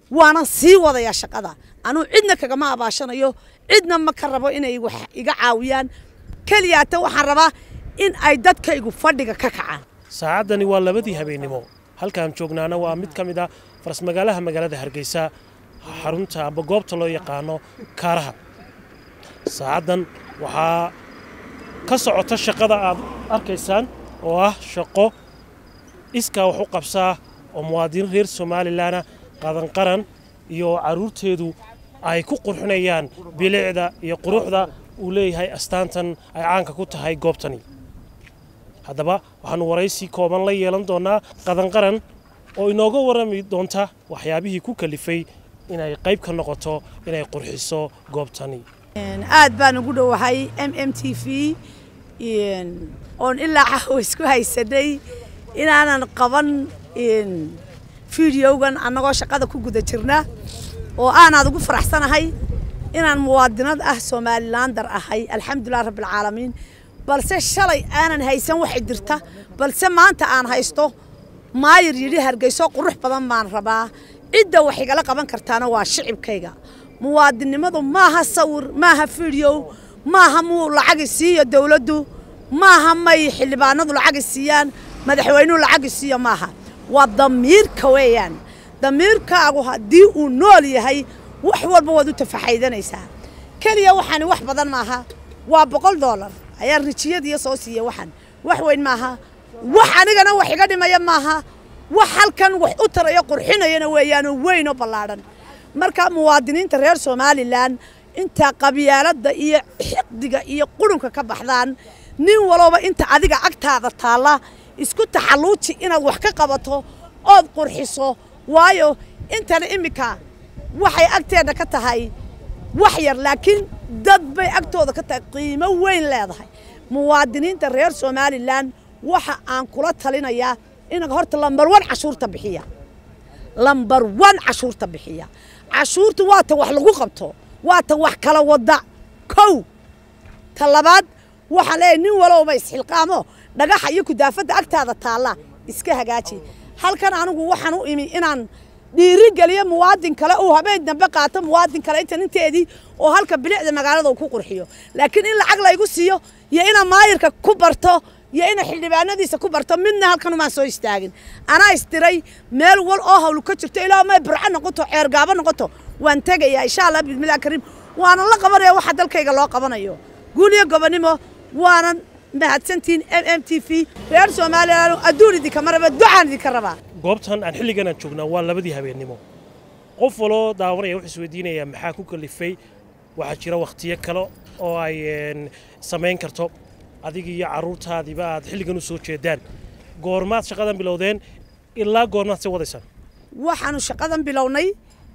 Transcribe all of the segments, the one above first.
waanan sii wadayaa shaqada anuu cidna kagama abaashanayo cidna ma ka rabo inay wax iga caawiyaan keliyaata waxaan rabaa in ay dadkaygu fadhiga ka kacaan saacaddani waa labadii habeennimo halkaan joognaana waa mid ka mid ah farasmagaalaha magaalada hargeysa xarunta amba goobta loo yaqaano kaaraha saacaddan waxaa ka socota shaqada aad arkaysaan oo ah shaqo iskaa wax u qabsaa oo muwaadiniin reer somalilanna qadanqaran iyo carruurteedu ay ku qurxinayaan bilicda iyo quruxda uu leeyahay astaantan ay caanka ku tahay goobtani haddaba waxaannu waraysi kooban la yeelan doonnaa qadanqaran oo inooga warrami doonta waxyaabihii ku kalifay inay qayb ka noqoto inay qurxiso goobtani aad baan ugu dhowahay m m t v oon ilaa caawa isku haysanay inaanan qaban fideogan annagoo shaqada ku guda jirna oo aanaad ugu faraxsanahay inaan muwaadinad ah somalilaandar ahay alxamdulilah rabbialcaalamiin balse shalay aanan haysan waxay jirta balse maanta aan haysto maayir yidhi hargeyso qurux badan baan rabaa cidda wax igala qaban kartaana waa shicibkayga muwaadinnimadu maaha sawir maaha fideo maaha muu lacagi siiyo dowladdu maaha may xildhibaanadu lacagi siiyaan madaxweynuhu lacagi siiyo maaha waa damiirka weeyaan damiirkaagu haddii uu nool yahay wax walba waad u tafaxaydanaysaa keliya waxaani wax badan maaha waa boqol doolar ayaa rijiyadiiyo soo siiya waxan wax weyn maaha wax anigana wax iga dhimaya maaha wax halkan wax u tarayo qurxinayana weeyaanoo weyn oo ballaadhan marka muwaadiniinta reer somalilan intaa qabyaaladda iyo xiqdiga iyo qurunka ka baxdaan nin walooba inta adiga agtaada taalla isku taxalluuji inaad wax ka qabato ood qurxiso waayo intana iminka waxay agteedna ka tahay wax yar laakiin dad bay agtooda ka tahay qiimo weyn leedahay muwaadiniinta reer somalilan waxa aan kula talinayaa inaad horta lambar wan cashuurta bixiya lambar wan cashuurta bixiya cashuurta waa ta wax lagu qabto waa ta wax kala wada kow ta labaad waxaan leeyahay nin walowba isxilqaamo dhagaxa iyo kudaafadda agtaada taalla iska hagaaji halkan anigu waxaan u imi inaan dhiiri geliyo muwaadin kale uu habeen dambe qaato muwaadin kale inta ninteedii oo halka bilicda magaalada uu ku qurxiyo laakiin in lacag laygu siiyo iyo inaan maayirka ku barto iyo ina xildhibaanadiisa ku barto midna halkan umaan soo istaagin anaa isdiray meel wal oo hawlu ka jirto ilaa may burco noqoto ceergaabo noqoto waan tegayaa insha allah bismillahi kariim waanan la qabanaya waxa dalkayga loo qabanayo guul iyo gobonimo waanan mahadsantihiin m m t v reer somalilan adduun idinka maraba ducaan idinka rabaa goobtan aan xilligan aan joognaa waa labadii habeennimo qof waloo daawanaya wuxuu isweydiinayaa maxaa ku kalifay waxaa jira wakhtiyo kale oo ay samayn karto adiga iyo carruurtaadiba aad xilligan u soo jeedaan goormaad shaqadan bilowdeen ilaa goormaad sii wadaysaan waxaanu shaqadan bilownay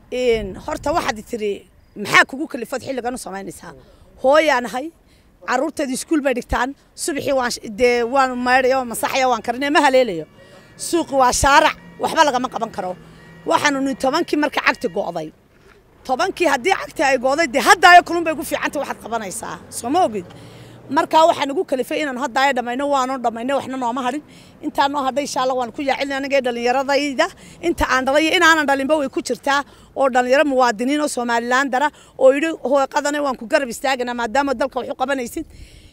horta waxaad tiri maxaa kugu kalifood xilligan u samaynaysaa hooyaanahay carruurteedu iskuul bay dhigtaan subaxii waan dee waan maydhaya waan masaxaya waan karinaya ma haleelayo suuqi waa shaarac waxba lagama qaban karo waxaanu ni tobankii marka cagti go'day tobankii haddii cagti ay go'day dee haddaayo kulun bay gu fiicanta waxaad qabanaysaa soo ma ogid markaa waxaa nagu kalifay inaan haddaayo dhammayno waanu dhammayno waxna nooma hadhin intaa noo hadhay insha allah waan ku yaacilin anigee dhallinyaradayda inta aan dhalay iyo inaanan dhalinba way ku jirtaa oo dhallinyaro muwaadiniin oo somalilan dara oo yidhi hooqadana waan ku garab istaagana maadaama dalka wax u qabanaysid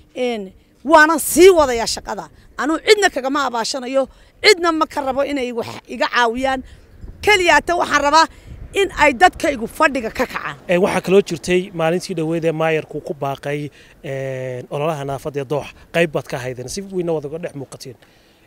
waanan sii wadayaa shaqada anuu cidna kagama abaashanayo cidna ma ka rabo inay wax iga caawiyaan keliyaata waxaan rabaa in ay dadkaygu fadhiga ka kacaan waxaa kaloo jirtay maalintii dhoweed ee maayarku ku baaqay ololaha naafada ee doox qayb baad ka haydeen si weyna wad uga dhex muuqateen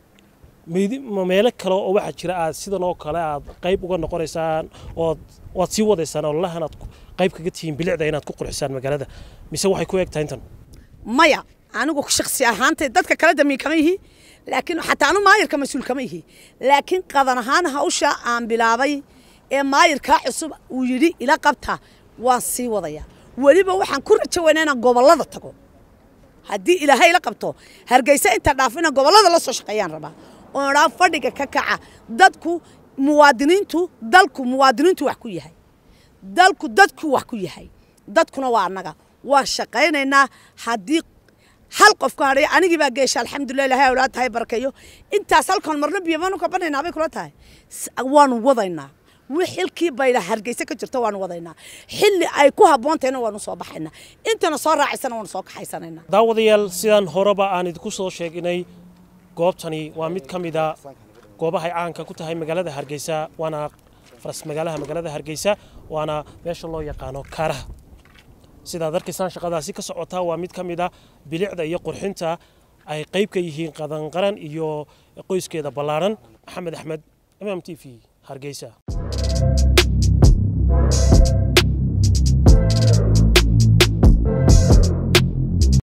meelo kale oo waxaa jira aad sidan oo kale aad qayb uga noqonaysaan ood waad sii wadaysaan ololahan aad qayb kaga tihiin bilicda inaad ku qurxisaan magaalada mise waxay ku eg tahay intan maya anigu shaksi ahaantay dadka kale damiin kama yihi laakiin xataa anu maayirka mas-uul kama yihi laakiin qadan ahaan hawsha aan bilaabay ee maayirkaa cusub uu yidhi ila qabta waan sii wadaya weliba waxaan ku rajo weynaa inaan gobollada tago haddii ilaahay ila qabto hargeysa inta dhaaf inaan gobollada la soo shaqeeyaan rabaa oon idhaa fadhiga ka kaca dadku muwaadiniintu dalku muwaadiniintu wax ku yahay dalku dadku wax ku yahay dadkuna waa annaga waan shaqaynaynaa haddii hal qof ka hadhay anigii baa geesha alxamdulilah ilahay awlaa tahay barakeeyo intaas halkan marna biyamanu ka banaynaa bay kula tahay waanu wadaynaa xilkii bayla hargeysa ka jirto waanu wadaynaa xilli ay ku haboontayna waanu soo baxaynaa intana soo raacaysana waanu soo kaxaysanaynaa daawadayaal sidaan horeba aan idinku soo sheegnay goobtani waa mid ka mida goobahay caanka ku tahay magaalada hargeysa waana faras magaalaha magaalada hargeysa waana meesha loo yaqaano kaaraha sidaad arkaysaan shaqadaasi ka socotaa waa mid ka mid a bilicda iyo qurxinta ay qayb ka yihiin qadanqaran iyo qoyskeeda ballaaran maxamed axmed mm t v hargeysa